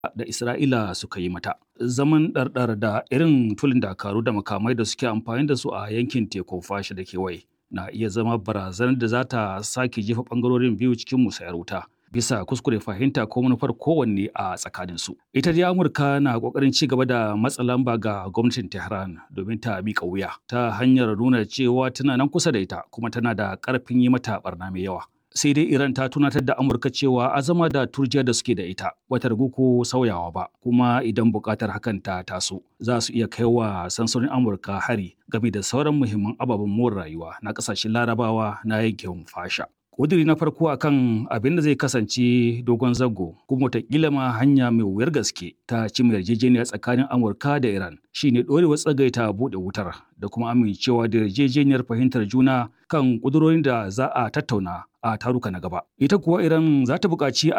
da Isra'ila suka yi mata. Zaman ɗarɗar da irin tulin dakaru da makamai da suke amfani da su a yankin tekun fasha da kewaye na iya zama barazanar da za ta sake jefa ɓangarorin biyu cikin musayar wuta. bisa kuskure fahimta ko manufar kowanne a tsakaninsu. Ita dai Amurka na ƙoƙarin ci gaba da matsa lamba ga gwamnatin Tehran domin ta miƙa wuya ta hanyar nuna cewa tana nan kusa da ita kuma tana da ƙarfin yi mata barna mai yawa. Sai dai Iran ta tunatar da Amurka cewa azama da turjiya da suke da ita bata ragu ko sauyawa ba kuma idan buƙatar hakan ta taso za su iya kai wa sansanin Amurka hari game da sauran muhimman ababen more rayuwa na ƙasashen Larabawa na yankin fasha. ƙudiri na farko akan abin da zai kasance dogon zango kuma wataƙila ma hanya mai wuyar gaske ta cimma yarjejeniya tsakanin amurka da iran shine ɗorewar tsagaita buɗe wutar da kuma amincewa da yarjejeniyar fahimtar juna kan ƙudurorin da za a tattauna a taruka na gaba ita kuwa iran za ta buƙaci